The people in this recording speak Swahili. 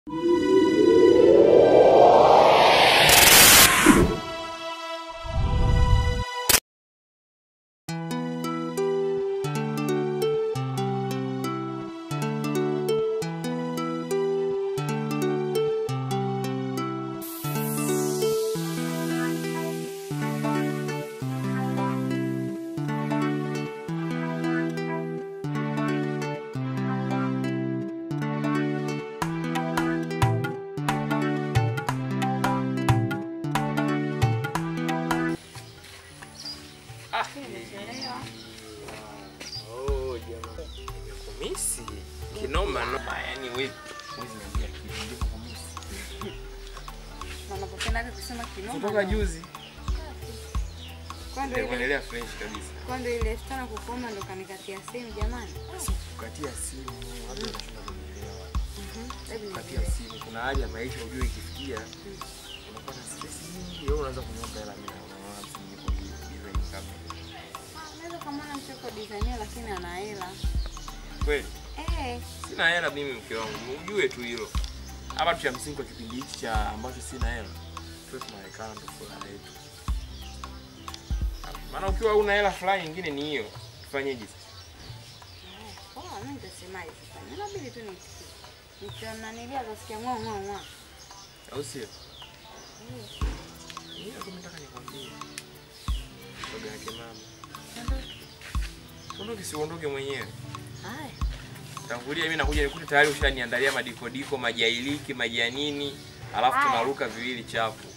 Oh, jamaa. Nimekumisi. Kinoma noma yani wewe. Huwezi niambia kitu ndivyo kumisi. Wanapopendaga kusema kinoma. Kutoka juzi. Kwa ndo ile Ndio fresh kabisa. kwa ndo ile elfu tano kukoma ndo kanikatia simu jamani. Kukatia simu, watu wanashinda kunielewa. Hebu Kukatia nielewe. simu, kuna hali ya maisha ujue ikifikia unapata stress nyingi, wewe unaanza kunyomba hela mimi na unaona simu niko design kama. Ah, Unaweza kamaona mchoko designer lakini ana hela. Kweli? Eh, Sina hela mimi mke wangu, ujue tu hilo. Hapa tu cha msingi kwa kipindi hiki cha ambacho sina hela, tuwe tunaonekana ndo furaha yetu. Maana ukiwa una hela fulani nyingine ni hiyo, tufanyeje sasa? poa, mimi nitasemaje sasa? Inabidi tu nitikie. Nikiwa mnanilia kasikia ng'o ng'o ng'o. Au sio? Mimi hapo nataka nikwambie. Shoga yake mama. Ondoke si uondoke mwenyewe. Haya. Tangulia mimi nakuja nikute tayari ushaniandalia madikodiko, majailiki, majanini, alafu Haya. tunaruka viwili chapu.